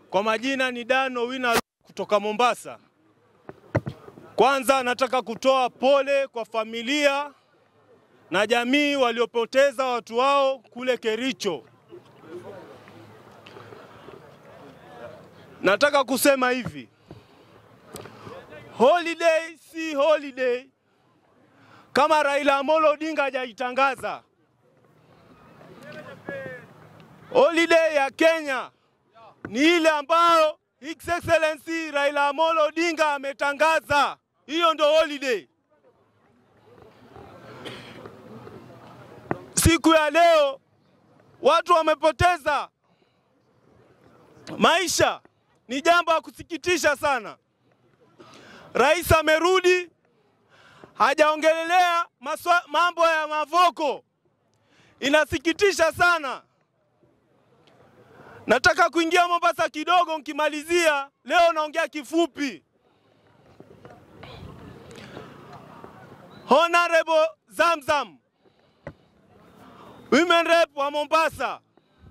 Kwa majina ni Dano Wina kutoka Mombasa. Kwanza nataka kutoa pole kwa familia na jamii waliopoteza watu wao kule Kericho. Nataka kusema hivi, holiday si holiday kama Raila Amolo Odinga hajaitangaza. Holiday ya Kenya ni ile ambayo His Excellency Raila Amolo Odinga ametangaza. Hiyo ndo holiday. Siku ya leo watu wamepoteza maisha, ni jambo la kusikitisha sana. Rais amerudi, hajaongelelea maswa, mambo ya Mavoko, inasikitisha sana. Nataka kuingia Mombasa kidogo, nkimalizia leo naongea kifupi. Honorable Zamzam, Women Rep wa Mombasa,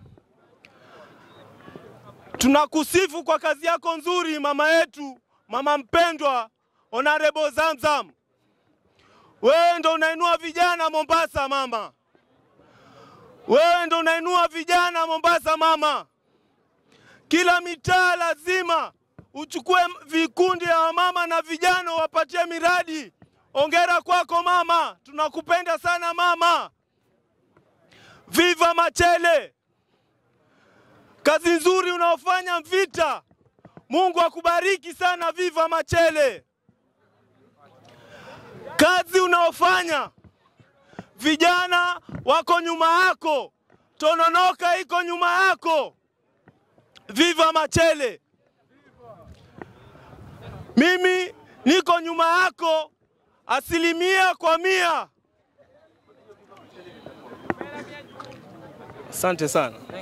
tunakusifu kwa kazi yako nzuri, mama yetu, mama mpendwa Honorable Zamzam. Wewe ndo unainua vijana Mombasa mama, wewe ndo unainua vijana Mombasa mama. Kila mitaa lazima uchukue vikundi ya wamama na vijana wapatie miradi. Ongera kwako mama, tunakupenda sana mama. Viva Machele, kazi nzuri unaofanya Mvita. Mungu akubariki sana. Viva Machele, kazi unaofanya, vijana wako nyuma yako, Tononoka iko nyuma yako. Viva Machele, mimi niko nyuma yako asilimia kwa mia. Asante sana.